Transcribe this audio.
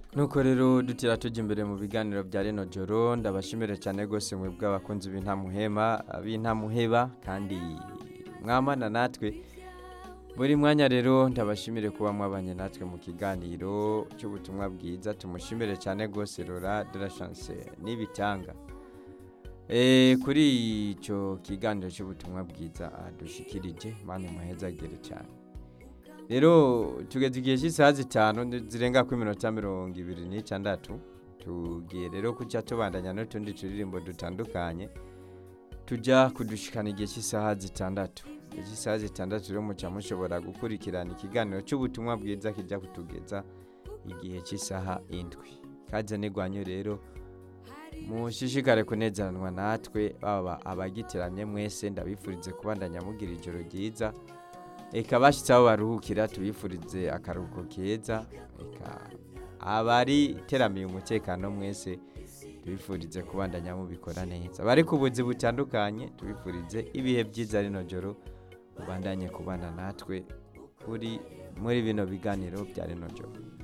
nuko rero dutira tujya imbere mu biganiro bya rino joro ndabashimire cyane rwose mwe bw'abakunzi b'intamuhema b'intamuheba kandi mwamana natwe buri mwanya rero ndabashimire kuba mwabanye natwe mu kiganiro cy'ubutumwa bwiza tumushimire cyane rwose rora de la chance n'ibitanga Eh, kuri icyo kiganiro cy'ubutumwa bwiza dushikirije mani muhezagere cyane rero tugeze igihe cy'isaha zitanu zirenga ku minota mirongo ibiri n'itandatu tugiye rero kujya tubandanya n'utundi turirimbo dutandukanye tujya kudushikana igihe cy'isaha zitandatu igihe cy'isaha zitandatu rero muca mushobora gukurikirana ikiganiro cy'ubutumwa bwiza kijya kutugeza igihe cy'isaha indwi kaze n'igwanyo rero mushishikare kunezeranwa natwe baba abagitiramye mwese ndabifurize kubandanya mugira ijoro ryiza reka bashyitse aho baruhukira tubifurize akaruhuko keza reka abari teramiye umutekano mwese tubifurize kubandanya mubikora neza bari ku buzi butandukanye tubifurize ibihe byiza rino joro ubandanye kubana natwe kuri muri bino biganiro bya rino joro